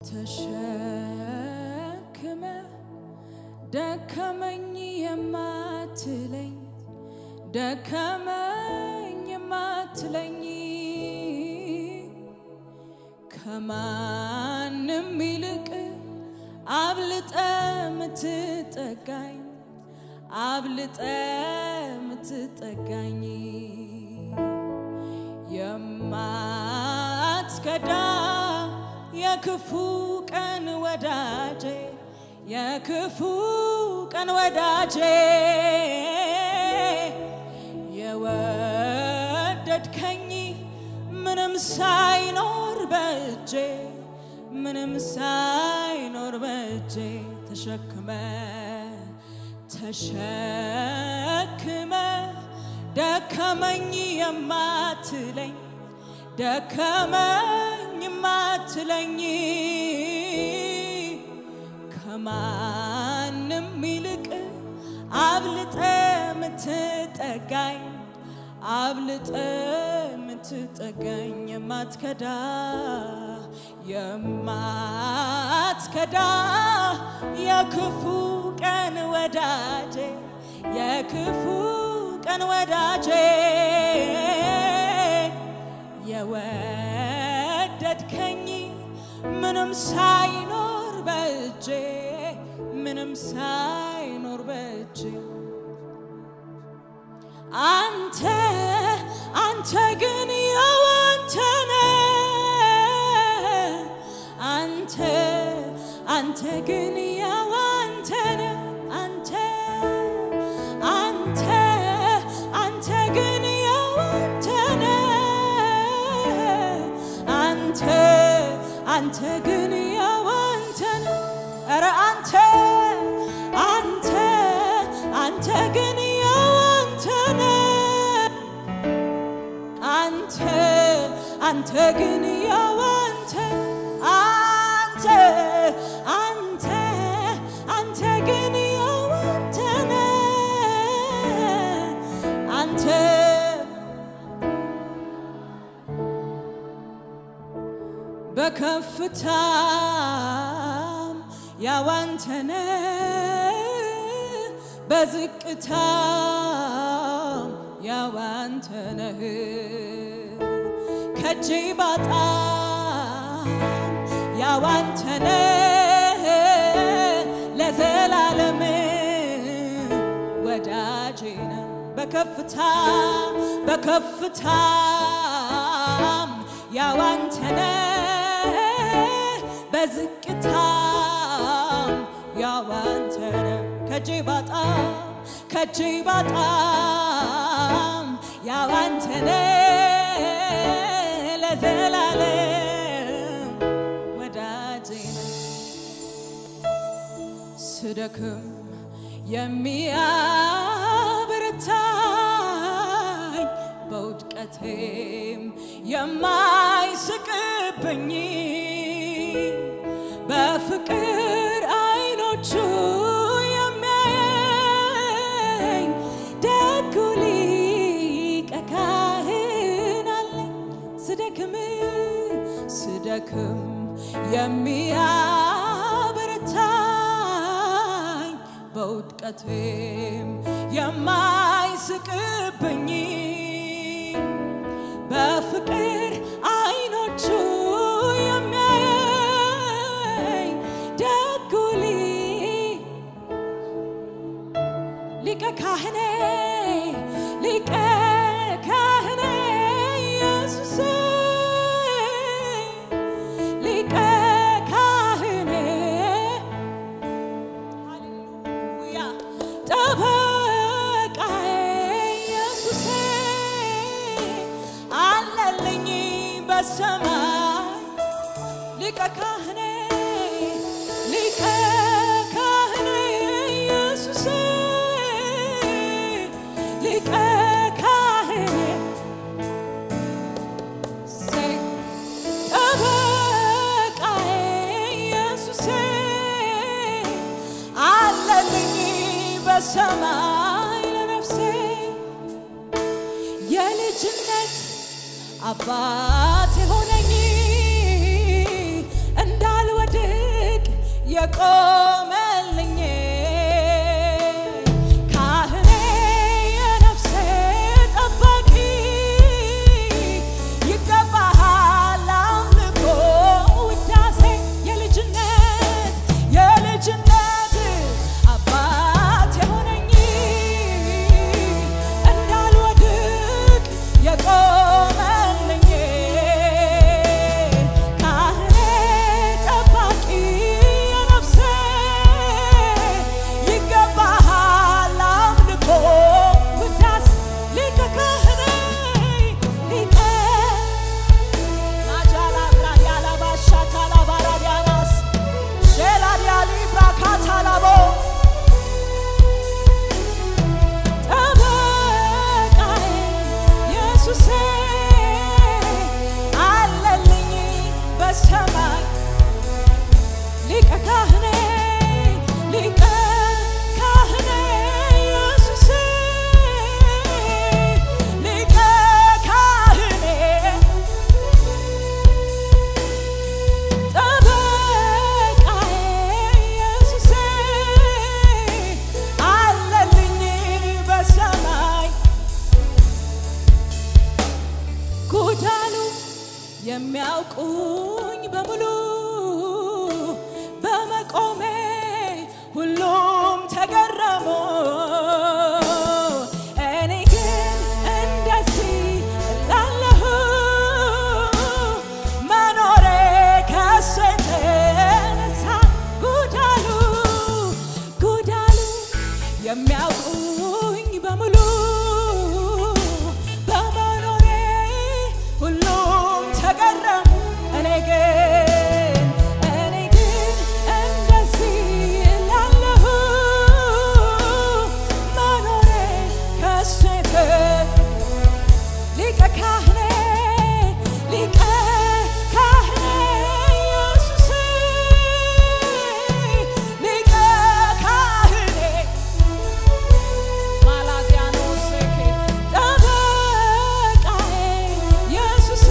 ተሸክመ ደከመኝ የማትለኝ ደከመኝ የማትለኝ ከማንም ይልቅ አብልጠ ምትጠጋኝ አብልጠ ምትጠጋኝ የማትከዳ የክፉ ቀን ወዳጄ የክፉ ቀን ወዳጄ የወደድከኝ ምንም ሳይኖር በእጄ ምንም ሳይኖር በእጄ ተሸክመ ተሸክመ ደከመኝ የማትለኝ ደከመኝ የማትለኝ ከማንም ይልቅ አብልጠ ምትጠጋኝ አብልጠ ምትጠጋኝ የማትከዳ የማትከዳ የክፉ ቀን ወዳጄ የክፉ ቀን ወዳጄ የወደድከኝ ምንም ሳይኖር በእጄ ምንም ሳይኖር በእጄ አንተ አንተ ግን የዋንተነ አንተ አንተ ግን የዋንተነ አንተ አንተ አንተ ግን የዋንተነ አንተ አንተ ግን የዋንተነ ኧረ አንተ አንተ አንተ ግን የዋንተነ አንተ አንተ ግን የዋንተ አንተ አንተ አንተ ግን የዋንተነ አንተ በከፍታም ያዋንተነ በዝቅታም ያዋንተነህ ከጄ ባጣም ያዋንተነህ ለዘላለም ወዳጄ ነህ በከፍታ በከፍታም ያዋንተነህ በዝቅታም ያዋንተነህ ከጄ ባጣም ከጄ ባጣም ያዋንተነህ ለዘላለም ወዳጄ ነህ ስደክም የሚያበረታኝ በውድቀቴም የማይስቅብኝ በፍቅር አይኖቹ የሚያየኝ ደጉ ሊቀ ካህን አለኝ ስደክም ስደክም የሚያበረታኝ በውድቀቴም የማይስቅብኝ በፍቅር አይኖቹ የሚያየኝ ደጉ ሊ- ሊቀ ካህኔ ሊቀ ካህኔ ኢየሱስ ሊቀ ካህኔ ሃሌሉያ ጠበቃዬ ኢየሱሴ አለልኝ በሰማይ ሊቀ ካህኔ ሊቀ ካህኔ ኢየሱሴ ሊቀ ካህኔ ሰይ ጠበቃዬ ኢየሱሴ አለልኝ በሰማይ ለነፍሴ የልጅነት አባት የሆነኝ እንዳልወድቅ የቆመልኝ ካህኔ የነፍሴ ጠባቂ ይገባሃል አምልኮ ውዳሴ የልጅነት የልጅነት አባት የሆነኝ እንዳልወድቅ የቆመልኝ ካህኔ ጠባቂ የነፍሴ ይገባሃል አምልኮ ውዳሴ ሊቀ ካህኔ ሊቀ ማጃላ ብራዲያላ ባሻታላ ባራዲያናስ ሼላዲያሊ ብራካታላቦ ጠበቃዬ ኢየሱሴ አለልኝ በሰማይ ሊቀ ካህኔ ሊቀ ካህኔ ኢየሱሴ ሊቀ ካህኔ ጠበቃዬ ኢየሱሴ አለልኝ በሰማይ ጎዳሉ የሚያውቁኝ በሙሉ በመቆሜ ሁሉም ተገረሙ። እኔ ግን እንደዚህ እላለሁ መኖሬ ከሱ የተነሳ ጉዳሉ ጉዳሉ የሚያውቁኝ በሙሉ በመኖሬ ሁሉም ተገረሙ። እኔ ግን እኔ ግን እንደዚህ እላለሁ መኖሬ ከሱ የተ- ሊቀ ካህኔ ሊቀ ካህኔ ኢየሱስ ሊቀ ካህኔ ማላዲያኖስ ጠበቃዬ ኢየሱስ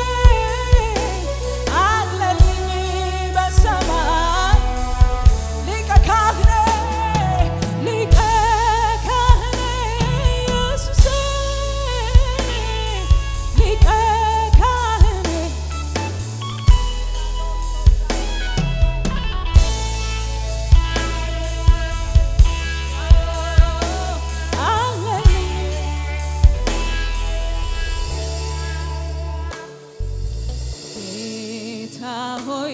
አለልኝ በሰማይ ሊቀ ካህኔ ሊቀ ካህኔ ኢየሱስ ሊቀ ካህኔ አለልኝ ጌታ ሆይ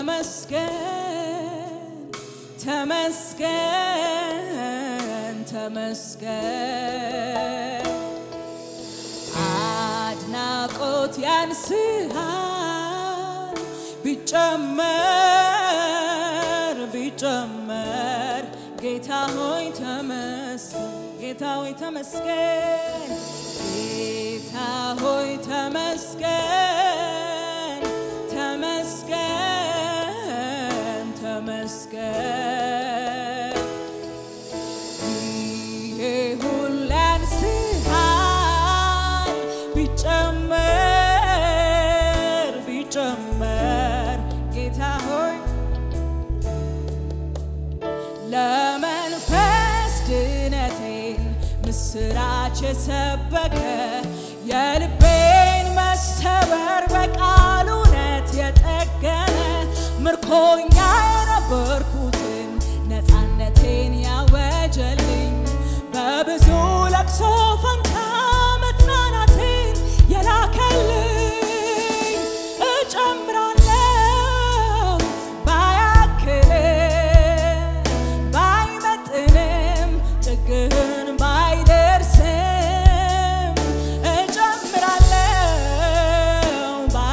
ተመስገን ተመስገን ተመስገን አድናቆት ያንስሃል ቢጨመር ቢጨመር ጌታ ሆይ ተመስገን ጌታ ሆይ ተመስገን ጌታ ሆይ ተመስገን ተመስገን ተመስገን ይሄ ሁሉ ያንስሃል ቢጨመር ቢጨመር ጌታ ሆይ ለመንፈስ ድነቴን ምስራች የሰበከ የልቤን መሰበር በቃሉ እውነት የጠገነ ምርኮኛ የነበርኩትን ነፃነቴን ያወጀልኝ በብዙ ለቅሶ ፈንታ መጽናናቴን የላከልኝ እጨምራለሁ ባያክልም ባይመጥንም ጥግህን ባይደርስም እጨምራለሁ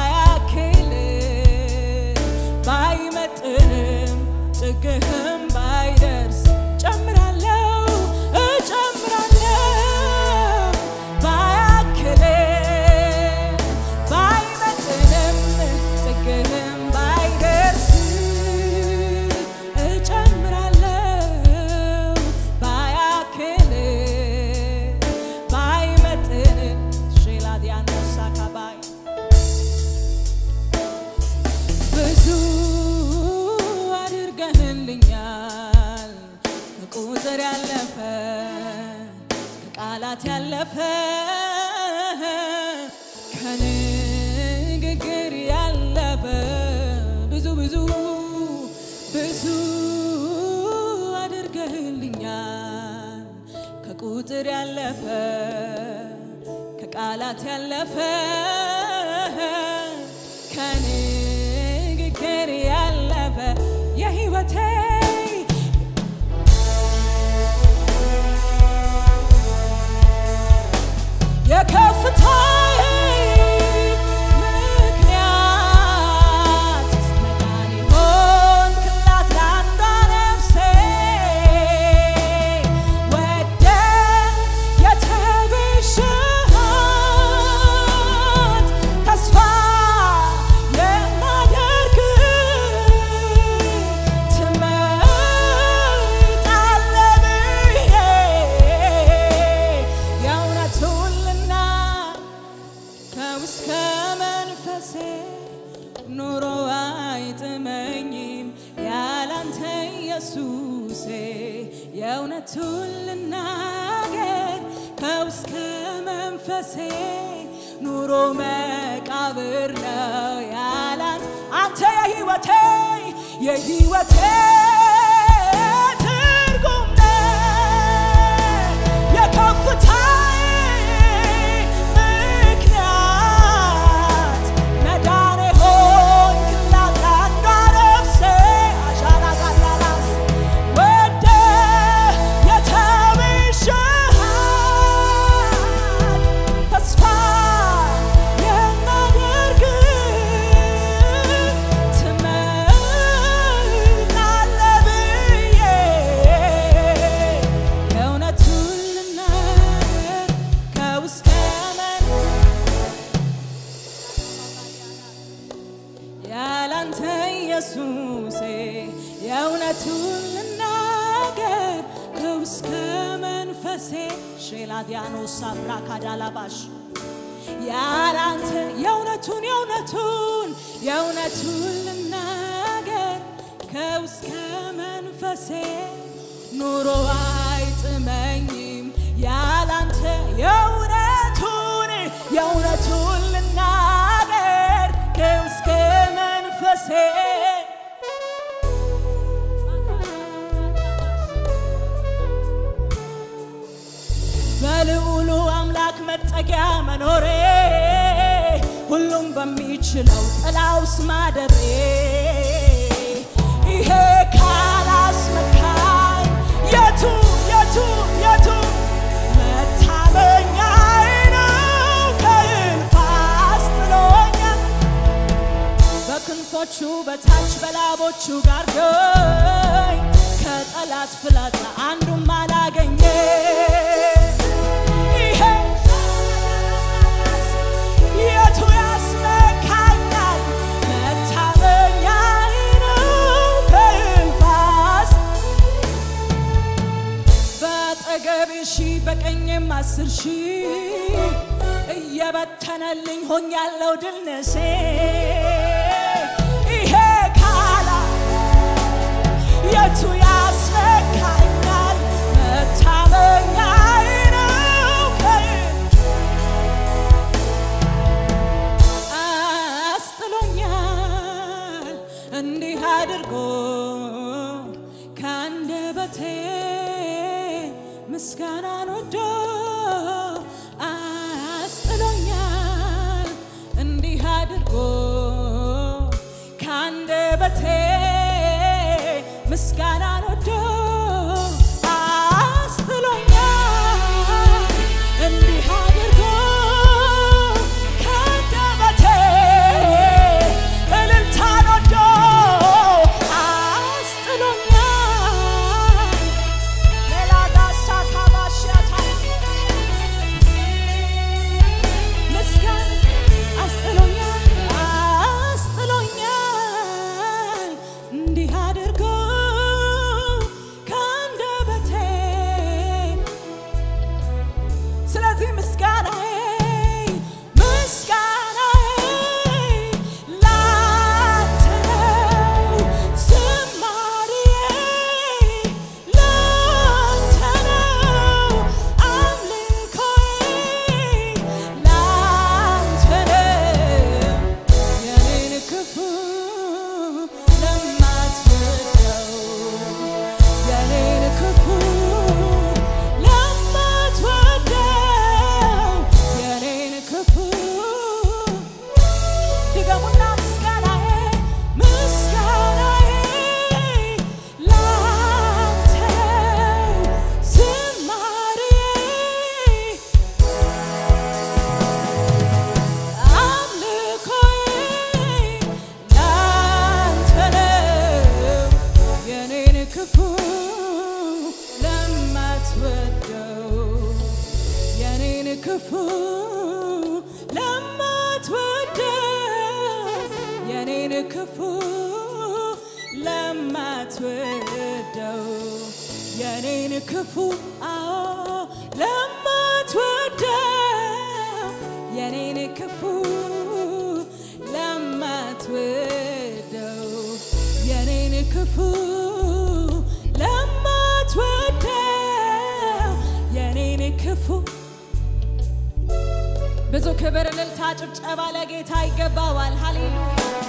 ባያክልም ባይመጥንም ጥግህም ባይደርስ ጨምራለሁ እጨምራለሁ ባያክልም ባይመጥንም ጥግህም ባይደርስ እጨምራለሁ ባያክልም ባይመጥንም ሼላዲያኖሳ ካባይ ብዙ አድርገህልኛል ከቃላት ያለፈ ከንግግር ያለፈ ብዙ ብዙ ብዙ አድርገልኛል ከቁጥር ያለፈ ከቃላት ያለፈ ከንግግር ያለፈ የህይወቴ የከፍታዬ ምክንያት መዳን ሆንክላት ለአንዷ ነፍሴ ወደ የተቤዠሃት ተስፋ የማደርግ ትመጣለህ ብዬ የእውነቱን ልናገር ከውስጥ ከመንፈሴ ኑሮ አይጥመኝም ያላንተ ኢየሱሴ የእውነቱን ልናገር ከውስጥ ከመንፈሴ ኑሮ መቃብር ነው ያላንተ አንተ የህይወቴ የህይወቴ ትርጉም ነህ የከፍታዬ ምክንያት መዳኔ ሆንክላት ለአንዷ ነፍሴ አሻራ ጋላላስ ወደ የተቤዠሃት ተስፋ የማደርግ ትመጣለህ ብዬ የእውነቱን ልናገር ከውስጥ ከመን ያላንተ ኢየሱሴ የእውነቱን ልናገር ከውስጥ ከመንፈሴ ሼላዲያኖስ አብራ ካዳላባሽ ያላንተ የእውነቱን የእውነቱን የእውነቱን ልናገር ከውስጥ ከመንፈሴ ኑሮ አይጥመኝም ያላንተ የእውነቱን የእውነቱን ልናገር ከውስጥ ከመንፈሴ በልዑሉ አምላክ መጠጊያ መኖሬ ሁሉም በሚችለው ጥላውስ ማደሬ ይሄ ካላስመካኝ የቱ የቱ የቱ መታመኛዬ ነው ከእልፍ አስጥሎኛል በክንፎቹ በታች በላቦቹ ጋርዶኝ ከጠላት ፍላጻ አንዱም አላገኘ ይሄ የቱ ያስመካኛል መታመኛዬ ነው ከእልፍ አስ በአጠገቤ ሺህ በቀኝም አስር ሺህ እየበተነልኝ ሆኛለሁ ድል ነሴ ይሄ ካላ የቱ ያስመካኛል መታመኛዬ ነው ከእልፍ አስጥሎኛል እንዲህ አድርጎ ከአንደበቴ ምስጋናን ወዶ አስጥሎኛል እንዲህ አድርጎ ከአንደበቴ ምስጋናን ወዶ አስጥሎኛል እንዲህ አድርጎ ከአንደበቴ እልልታን ወዶ አስጥሎኛል ሌላ ዳሳ ካባሻታ ምስጋና አስጥሎኛል አስጥሎኛል እንዲህ አድርጎ ለማትወደው የኔን ክፉ አዎ ለማትወደው የኔን ክፉ ለማትወደው የኔን ክፉ ለማትወደው የኔን ክፉ ብዙ ክብር፣ እልልታ፣ ጭብጨባ ለጌታ ይገባዋል። ሃሌሉያ